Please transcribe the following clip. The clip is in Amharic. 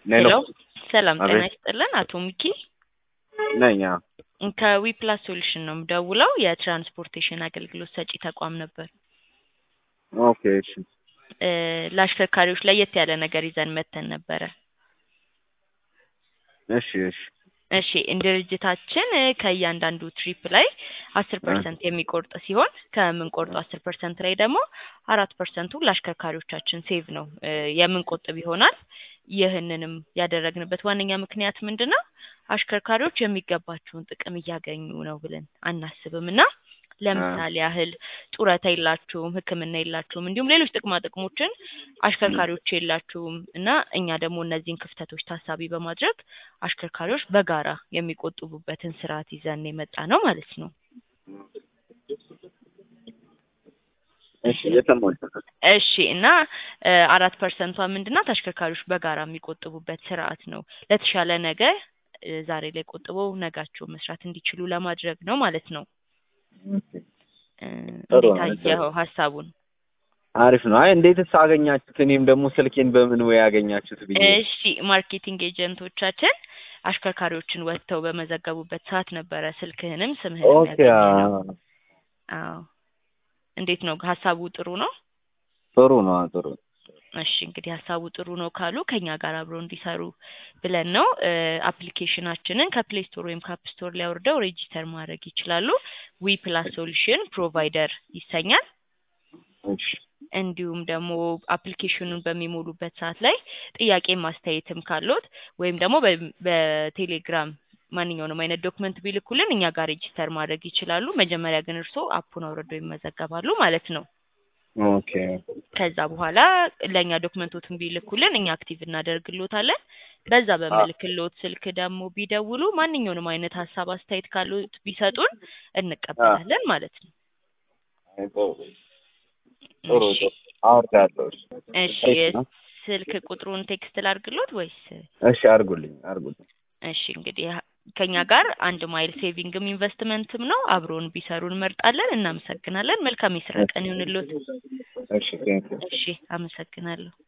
ሄሎ ሰላም ጤና አቤት። ይስጥልን። አቶ ሚኪ ነኝ። አዎ። ከዊፕላስ ሶሉሽን ነው የምደውለው። የትራንስፖርቴሽን አገልግሎት ሰጪ ተቋም ነበር። ኦኬ እሺ። እ ለአሽከርካሪዎች ለየት ያለ ነገር ይዘን መተን ነበረ። እሺ እሺ እሺ እንደ ድርጅታችን እ ከእያንዳንዱ ትሪፕ ላይ አስር ፐርሰንት የሚቆርጥ ሲሆን ከምንቆርጠው አስር ፐርሰንት ላይ ደግሞ አራት ፐርሰንቱ ለአሽከርካሪዎቻችን ሴቭ ነው እ የምንቆጥብ ይሆናል። ይህንንም ያደረግንበት ዋነኛ ምክንያት ምንድን ነው? አሽከርካሪዎች የሚገባቸውን ጥቅም እያገኙ ነው ብለን አናስብም እና ለምሳሌ ያህል ጡረታ የላችሁም፣ ሕክምና የላችሁም፣ እንዲሁም ሌሎች ጥቅማ ጥቅሞችን አሽከርካሪዎች የላችሁም እና እኛ ደግሞ እነዚህን ክፍተቶች ታሳቢ በማድረግ አሽከርካሪዎች በጋራ የሚቆጥቡበትን ስርዓት ይዘን የመጣ ነው ማለት ነው። እሺ እየሰማሁሽ ነው። እሺ እና እ አራት ፐርሰንቷ ምንድናት? አሽከርካሪዎች በጋራ የሚቆጥቡበት ስርዓት ነው። ለተሻለ ነገ እ ዛሬ ላይ ቆጥበው ነጋቸውን መስራት እንዲችሉ ለማድረግ ነው ማለት ነው። እ ጥሩ እንዴት ነው። አየኸው ሀሳቡን? አሪፍ ነው። አይ እንዴትስ አገኛችሁት? እኔም ደግሞ ስልኬን በምን ወይ ያገኛችሁት ብዬ እሺ ማርኬቲንግ ኤጀንቶቻችን አሽከርካሪዎችን ወጥተው በመዘገቡበት ሰዓት ነበረ ስልክህንም ስምህንም ኦኬ ያገኘነው። አዎ። አዎ እንዴት ነው ሀሳቡ ጥሩ ነው? ጥሩ ነው። አዎ፣ ጥሩ እሺ እንግዲህ ሀሳቡ ጥሩ ነው ካሉ ከኛ ጋር አብረው እንዲሰሩ ብለን ነው። እ አፕሊኬሽናችንን ከፕሌይ ስቶር ወይም ከአፕ ስቶር ላይ አውርደው ሬጂስተር ማድረግ ይችላሉ። ዊ ፕላስ ሶሉሽን ፕሮቫይደር ይሰኛል። እሺ እንዲሁም ደግሞ አፕሊኬሽኑን በሚሞሉበት ሰዓት ላይ ጥያቄም አስተያየትም ካሎት ወይም ደግሞ በ- በቴሌግራም ማንኛውንም አይነት ዶክመንት ቢልኩልን እኛ ጋር ሬጂስተር ማድረግ ይችላሉ። መጀመሪያ ግን እርስዎ አፑን አውርደው ይመዘገባሉ ማለት ነው። ኦኬ ከዛ በኋላ ለእኛ ዶክመንቶትን ቢልኩልን እኛ አክቲቭ እናደርግሎታለን። በዛ በምልክሎት ስልክ ደግሞ ቢደውሉ ማንኛውንም አይነት ሀሳብ አስተያየት ካሉት ቢሰጡን እንቀበላለን ማለት ነው። አይ፣ ጥሩ ጥሩ እሺ ጥሩ። አወርዳለሁ። እሺ እሺ አሪፍ ነው። ስልክ ቁጥሩን ቴክስት ላድርግሎት ወይስ? እሺ አድርጉልኝ አድርጉልኝ። እሺ እንግዲህ ከኛ ጋር አንድ ማይል ሴቪንግም ኢንቨስትመንትም ነው። አብሮን ቢሰሩ እንመርጣለን። እናመሰግናለን። መልካም የስራ ቀን ይሁንልዎት። እሺ ቴንኪው። እሺ አመሰግናለሁ።